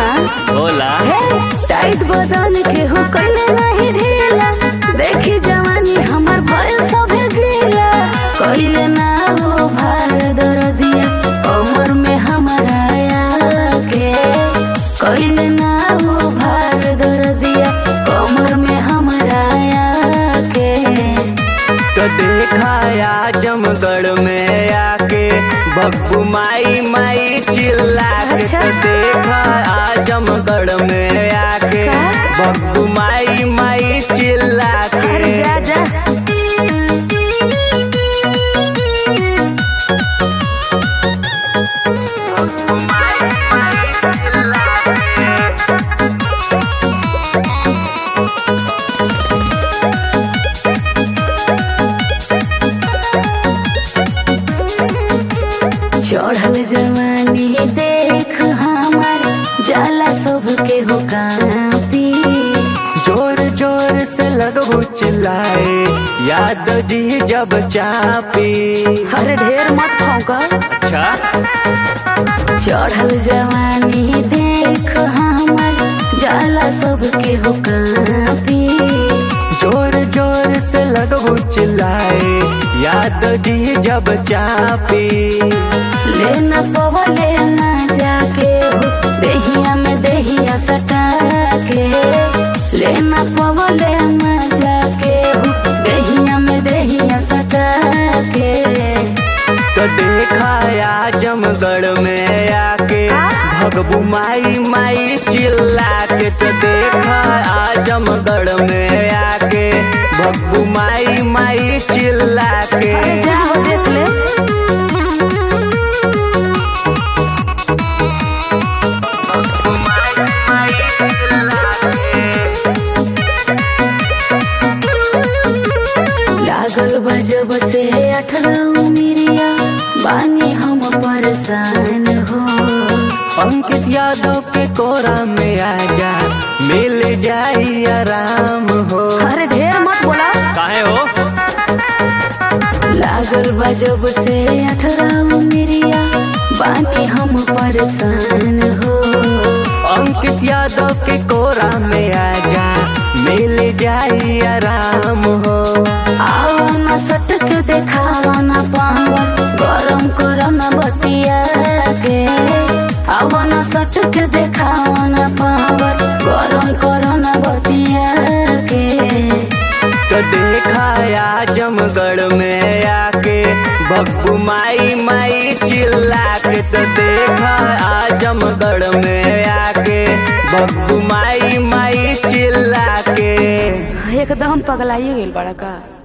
सुना होला टाइट बदन के हो कइले नहीं ढीला देखी जवानी हमर भइल सभे गीला कइले ना हो भार दरदिया कमर में हमारा आके कइले ना हो भार दरदिया कमर में हमारा आके तो देखा आजमगढ़ में आके बब्बू माई माई चिल्ला के अच्छा। तो देखा आजमगढ़ में आके का? बब्बू माई माई चिल्ला अरे के जा जा बब्बू माई माई चिल्ला के चढ़ल जवानी देख हमार जाला सबके हो कापी जोर जोर से लगो चिल्लाए याद जी जब चापी हर ढेर मत फौका अच्छा चढ़ल जवानी देख हमार जाला सबके हो कापी जोर जोर से लगो चिल्लाए याद जी जब चापी लेना पवले ना जाके हो देहिया में देहिया सटा के लेना पवले ना जाके हो देहिया में देहिया सटा के तो देखा आजमगढ़ में आके भगबू माई माई चिल्ला के तो देखा आजमगढ़ में आके भगबू माई माई चिल्ला के अरे जाओ देख ले माई माई चिल्ला के लागल बजब से अठारह मिरिया बानी हम परेशान हो अंकित यादव के कोरा में आजा मिल जाई आराम हो अरे ढेर मत बोला काहे हो लागल बजब से अठारह मिरिया बानी हम परेशान हो अंकित यादव के कोरा में आजा मिल जाई आराम हो आओ न सटक देखावा न पावर गरम करो न बतिया के आओ न सटक देखावा न पावर गरम करो न बतिया के तो देखा आजमगढ़ में आके बब्बू माई माई चिल्ला के तो देखा आजमगढ़ में आके बब्बू माई माई चिल्ला के एकदम पगलाइए गेल बड़ा का